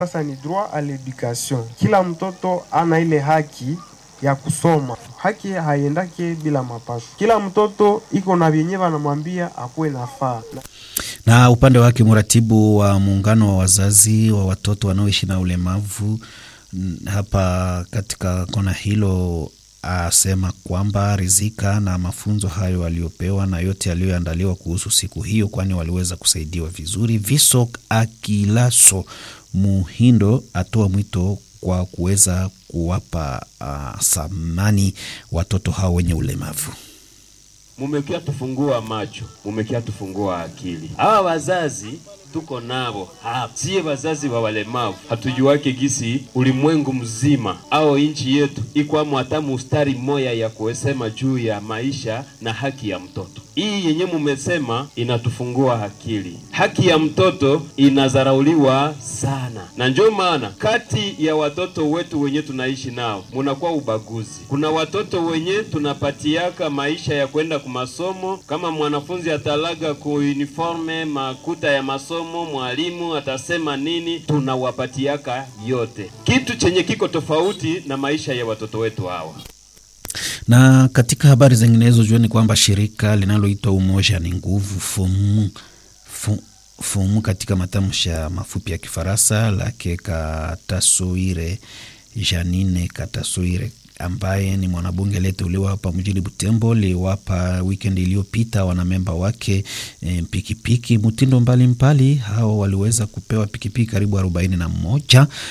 Sasa ni droit à l'éducation. Kila mtoto ana ile haki ya kusoma. Haki haiendake bila mapasho. Kila mtoto iko na vyenye vanamwambia akuwe nafaa. Na upande wake mratibu wa muungano wa wazazi wa watoto wanaoishi na ulemavu hapa katika kona hilo asema kwamba rizika na mafunzo hayo aliyopewa na yote yaliyoandaliwa kuhusu siku hiyo, kwani waliweza kusaidiwa vizuri. Viso Akilaso Muhindo atoa mwito kwa kuweza kuwapa uh, samani watoto hao wenye ulemavu. Mumekia tufungua macho, mumekia tufungua akili. Hawa wazazi tuko navo hapa, siye wazazi wa walemavu, hatujuwake gisi ulimwengu mzima au nchi yetu ikwamo hata mustari moya ya kuesema juu ya maisha na haki ya mtoto. Hii yenye mumesema inatufungua akili. Haki ya mtoto inazarauliwa sana, na ndio maana kati ya watoto wetu wenye tunaishi nao munakuwa ubaguzi. Kuna watoto wenye tunapatiaka maisha ya kwenda kumasomo, kama mwanafunzi atalaga ku uniforme makuta ya masomo, mwalimu atasema nini, tunawapatiaka yote, kitu chenye kiko tofauti na maisha ya watoto wetu hawa na katika habari zinginezo jueni kwamba shirika linaloitwa Umoja ni Nguvu FUMU, FUMU katika matamshi ya mafupi ya Kifaransa lake Katasoire Janine Katasoire ambaye ni mwanabunge aliyeteuliwa hapa mjini Butembo liwapa weekend iliyopita wanamemba wake e, pikipiki mtindo mbalimbali. Hao waliweza kupewa pikipiki karibu arobaini na moja